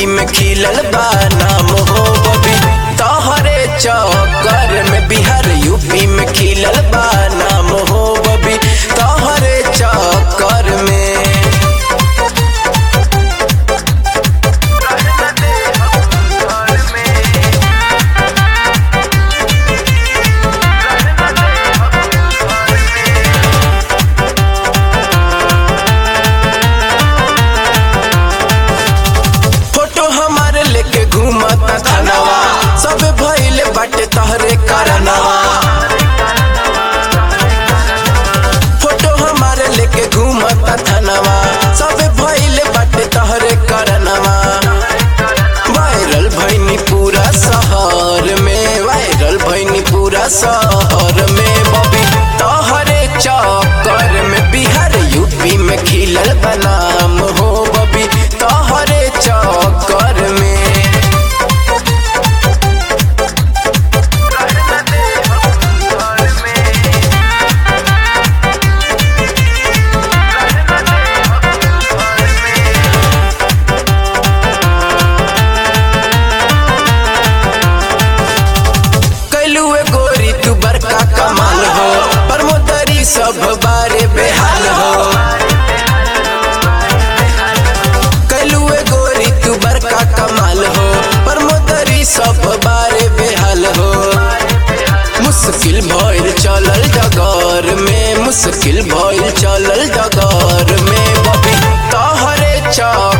UP में खिलल बा नाम हो बबी तोहरे चक्कर में बिहार यूपी में खिलल बा नाम हो बबी तोहरे चक्कर में फोटो हमारे लेके घूमता थानावा सब भइले बाटे तहरे करनवा फोटो हमारे लेके घूमता थानावा सब भइले बाटे तहरे करनवा वायरल भइनी पूरा शहर में वायरल भइनी पूरा शहर में बबी तोहरे चक्कर में बिहार यूपी में खिलल बनाम हो बबी तोहरे चक्कर में कैलू गोरी तू बड़का कमाल हो परमोदरी सब बारे बेहाल हो कैलू गोरी तू बड़का कमाल हो परमोदरी सब बारे बेहाल हो मुश्किल भइल चलल डगर में मुश्किल भइल चलल डगर में बबी तोहरे चा